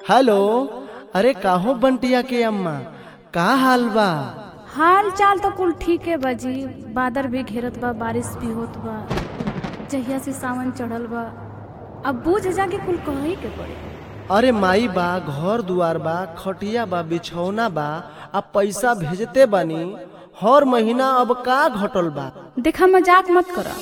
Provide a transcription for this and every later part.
hello अरे काहो बंटिया के अम्मा का हाल बा हाल चाल तो कुल ठीक है बाजी बादर भी घेरत बा बारिश भी होत बा जहिया से सावन चढ़ल बा अब बूझ जा के कुल कही के पड़े अरे माई बा घर दुआर बा खटिया बा बिछौना बा अब पैसा भेजते बानी हर महीना अब का घटल बा देखा मजाक मत करा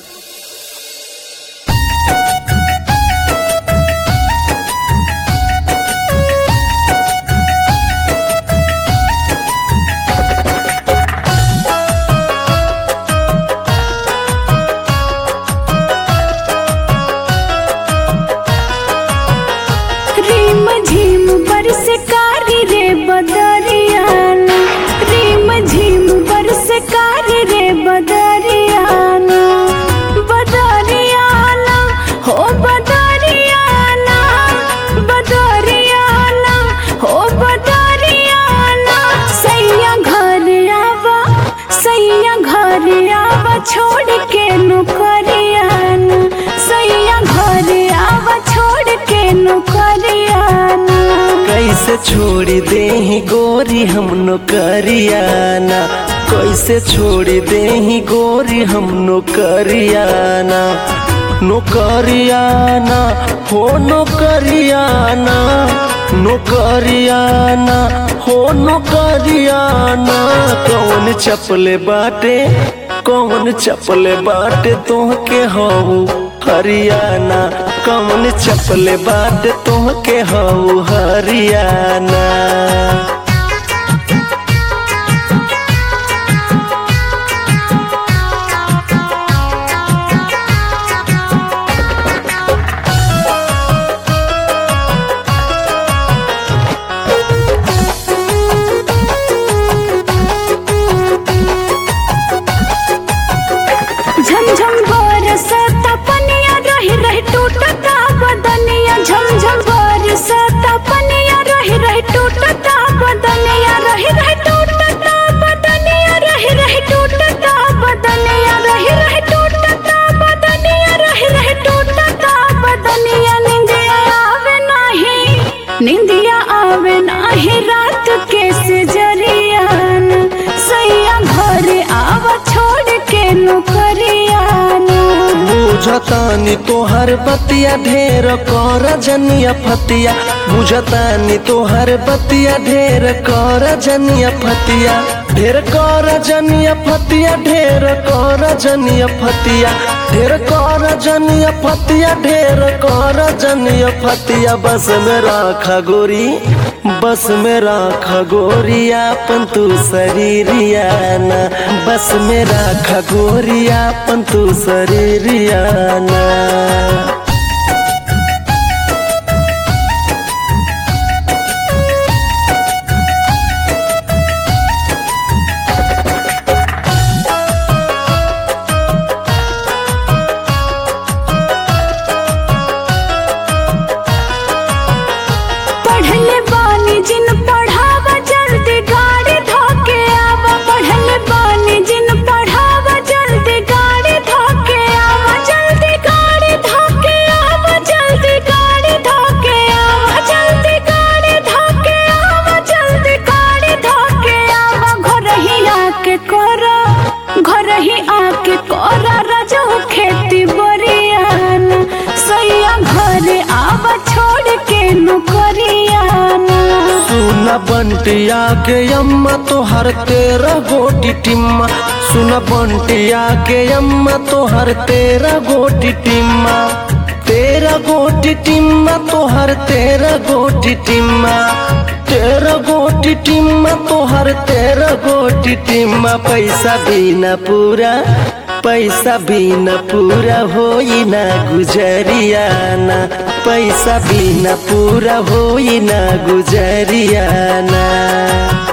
रीम झीम बरस कारी रे बदरियाना रीम झीम बरस कारी रे बदरियाना बदरियाना हो बदरियाना बदरियाना हो बदरियाना सैया घर आवा सैया घर आवा छोड़ के नौकरियाना सैया घर आवा छोड़ के नौकरियाना कैसे छोड़ दे गोरी हम नौकरियाना कैसे छोड़ दे गोरी हम नौकरियाना नौकरियाना हो नौकरियाना नौकरियाना हो नौकरियाना कौन चपले बाटे कौन चपले बाटे तोहके हऊ हरियाणा कौन चपले बाटे तोहके हऊ हरियाणा झमझम बरसता पनिया रही रही टूटता बदनिया झमझम बरसता पनिया रही रही टूटता बदनिया रही रही टूटता बदनिया रही रही टूटता बदनिया रही रही टूटता बदनिया रही रही टूटता बदनिया निंदिया आवे नाही निंदिया आवे नाही रात के से जरियान सैया घर आवा छोड़ के नौकरियाना बुझतानी तोहर बतिया ढेर कर जनिया फतिया बुझतानी तोहर बतिया ढेर कर जनिया फतिया ढेर कर जनिया फतिया ढेर कर जनिया फतिया ढेर कर जनिया फतिया ढेर कर जनिया फतिया बस में राखा गोरी बस में राखा गोरिया पन तू शरीरियाना बस में राखा गोरिया पन तू शरीरियाना पढ़ले बानी जिन पढ़ावा जल्दी गाड़ी धोके आवा पढ़ले बानी जिन पढ़ावा जल्दी गाड़ी धोके आवा जल्दी गाड़ी धोके आवा जल्दी गाड़ी धोके आवा जल्दी गाड़ी धोके आवा जल्दी गाड़ी धोके आवा घर ही आके करा घर ही आके करा राजा खेती बरियाना सैया घर आवा छोड़ के नौकरियाना सुना बंटिया के अम्मा तोहर तेरा गोटी टिम्मा सुना बंटिया के अम्मा तोहर तेरा गोटी टिम्मा तेरा गोटी टिम्मा तोहर तेरा गोटी टिम्मा तेरा गोटी टिम्मा तोहर तेरा गोटी टिम्मा पैसा बिना पूरा पैसा बिना पूरा होई ना गुजरियाना पैसा बिना पूरा होई ना गुजरियाना